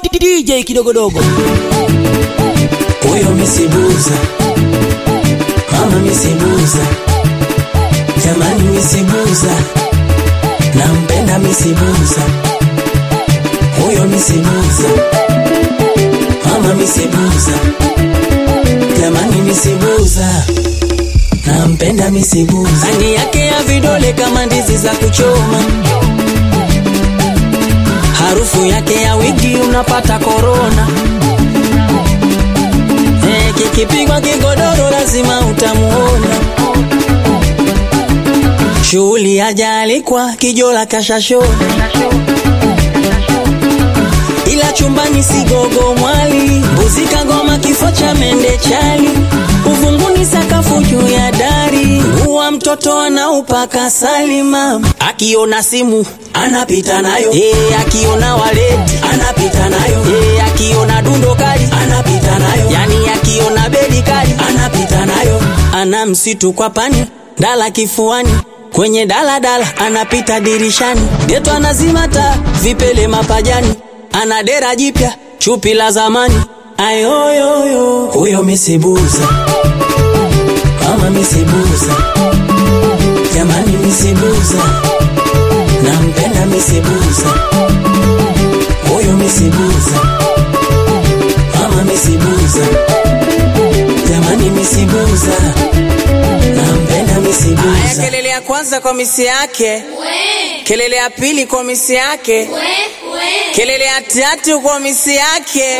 DJ kidogodogo. Huyo misibuza, mama misibuza, jamani misibuza, nampenda misibuza. Huyo misibuza, mama misibuza, jamani misibuza, nampenda misibuza. Rangi yake ya vidole kama ndizi za kuchoma, harufu yake ya wigi unapata korona. Eh, kikipigwa kigodoro lazima utamuona. Shughuli hajaalikwa kijola kashashona, ila chumbani sigogo mwali, mbuzi kagoma kifo cha mende chali, uvunguni sakafu juu ya dari, huwa mtoto anaupaka salima, akiona simu anapita nayo, eh, akiona waleti anapita nayo, eh, akiona dundo kali anapita nayo, yani akiona bedi kali anapita nayo, ana msitu kwa pani dala kifuani kwenye daladala anapita dirishani, geto anazima taa, vipele mapajani, ana dera jipya, chupi la zamani. Ayoyoyo, huyo misibuza, mama misibuza, jamani misibuza, nampenda misibuza, huyo misibuza, mama misibuza, jamani misibuza, nampenda misibuza. Aya, kelele ya kwanza kwa misi yake, kelele ya pili kwa misi yake, kelele ya tatu kwa misi yake.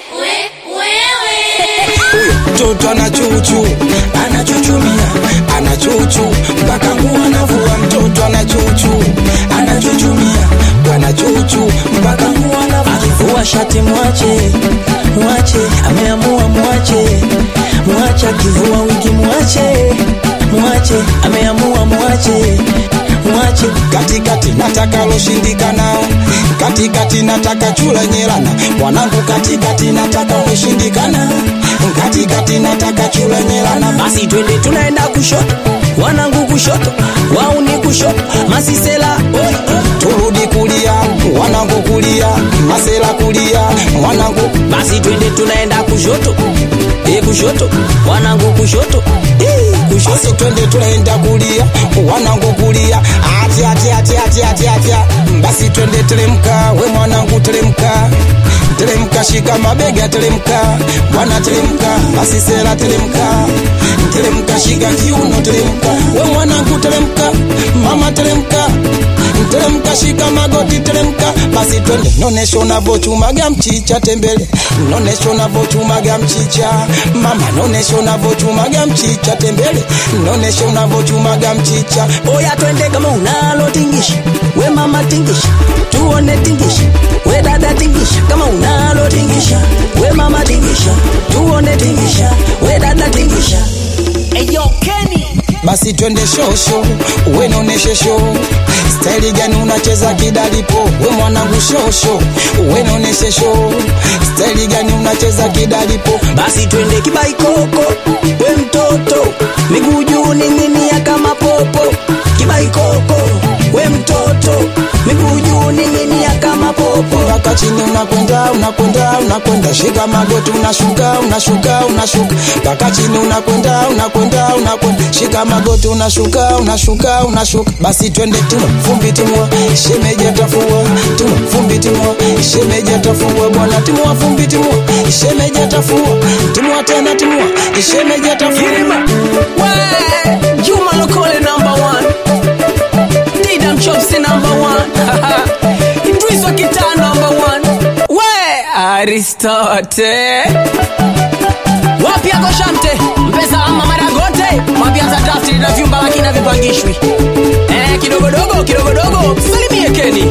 mtoto anachuchu anachuchumia anachuchu mpaka nguo anavua mtoto anachuchu anachuchumia wanachuchu mpaka nguo anavua akivua shati mwache mwache ameamua mwache mwache akivua wigi mwache mwache ameamua mwache mwache katikati nataka loshindikana katikati nataka chula nyelana mwanangu katikati nataka umeshindikana katikati nataka chula nyelana basi twende tunaenda kushoto wanangu kushoto wauni kushoto masisela oi, oi. turudi kulia wanangu kulia masela kulia wanangu basi twende tunaenda kushoto e kushoto wanangu kushoto e, kushoto basi twende tunaenda kulia wanangu kulia ati ati ati ati ati ati basi twende teremka we mwanangu teremka teremka shika mabega teremka bwana teremka basi sera teremka teremka shika kiuno teremka we mwanangu teremka mama teremka teremka shika magoti teremka basi twende nonesha unavochumaga mchicha tembele nonesha unavochumaga mchicha mama nonesha unavochumaga mchicha tembele nonesha unavochumaga mchicha oya twende kama unalo tingisha we mama tingisha tuone tingisha we dada tingisha kama unalo tingisha we mama tingisha tuone tingisha we dada tingisha Eyo Kenny. basi twende shosho we noneshe sho staili gani unacheza kidalipo we mwanangu shosho we noneshe sho staili gani unacheza kidalipo basi twende kibaikoko we mtoto miguu juu ning'inia kama popo kibaikoko we mtoto miguu juu ning'inia kama popo mpaka chini unakwenda unakwenda unakwenda shika magoti unashuka unashuka unashuka mpaka chini unakwenda unakwenda unakwenda shika magoti unashuka unashuka unashuka basi twende tuma fumbi timua shemeji atafua tuma fumbi timua shemeji atafua bwana timua fumbi timua shemeji atafua timua tena timua shemeji atafua We, Juma Lokole number one. Didam Chopsy number one. Idris Wakita number one. We, Aristote. Wapi yako Shamte? Mpesa ama Maragote? Mwambia za draft na vyumba lakini havipangishwi. Eh, kidogodogo kidogodogo. Salimie Keni.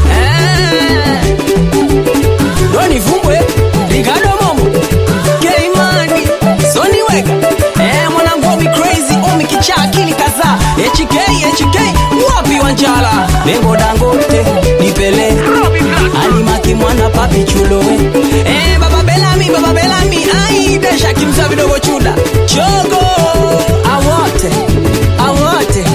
Eh. Doni Vumbwe, Ricardo Momo, Keimani, Sony Wega. Eh, mwanangu Omi Crazy, Omi kichaa akili kadhaa. HK, HK, wapi Wanjala? Bengo Dangote nipele alimaki mwana papi chulowe Eh, baba Belami, baba Belami, ai desha kimza vidogo chuda. Chogo, awote, awote.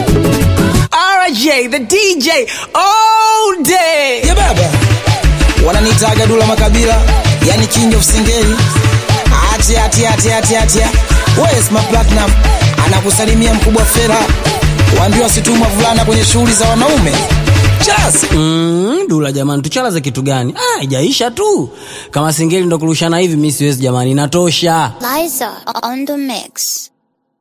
RJ, the DJ, all day. yeah, baba wananitaga Dula Makabila, yani king of singeli. Atia atia atia atia atia. Where's my platinum? Anakusalimia mkubwa Fela. Waambiwa wasituma vulana kwenye shughuli za wanaume. Just Mm, Dula jamani, tuchalaze kitu gani? Ah, ijaisha tu. Kama singeli ndo kurushana hivi, mimi siwezi jamani, inatosha. Liza on the mix.